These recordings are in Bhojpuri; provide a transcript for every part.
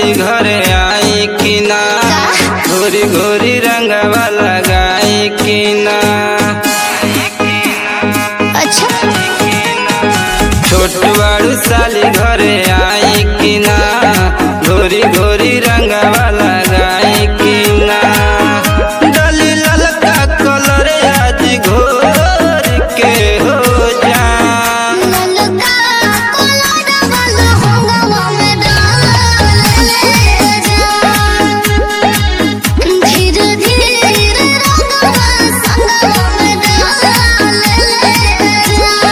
साली घरे आई कि ना घोरी घोरी रंगवा लगाई कि ना अच्छा छोट बड़ू साली घरे आई कि ना घोरी घोरी रंगवा लगाई कि ना डली ललका कलर आज घोर के हो जा ललका कलर वाला होंगवा में डाल ले जा धीरे धीरे रंगवा संगवा में डाल ले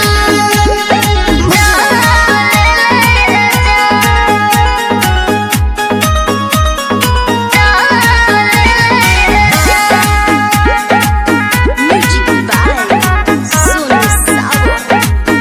जा म्यूजिक बाय सोनू सावो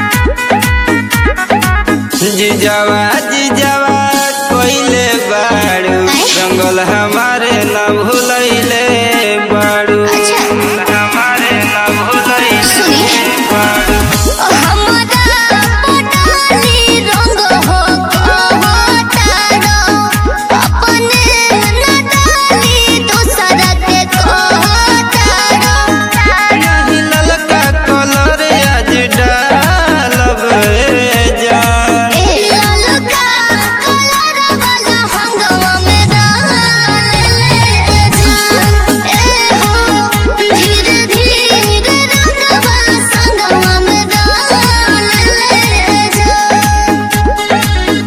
जिजावा जिजावा कोइले बाड़ू जंगल हमारे न भूलैले बाड़ू अच्छा। हमारे न भूलैले सुनिए। बाड़ू हमरा पटाली रंग हो कहतारो अपने न डाली दूसर के कहतारो नहीं ललका कलर आज डालब जान ए ललका कलर वाला हंगवा में डाल ले जान ए हो धीरे धीरे रंगवा संगवा में डाल ले जान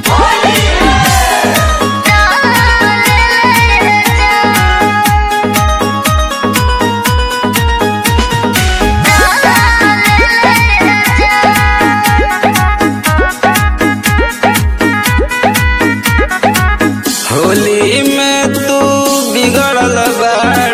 होली में तू बिगड़ल बाड़ू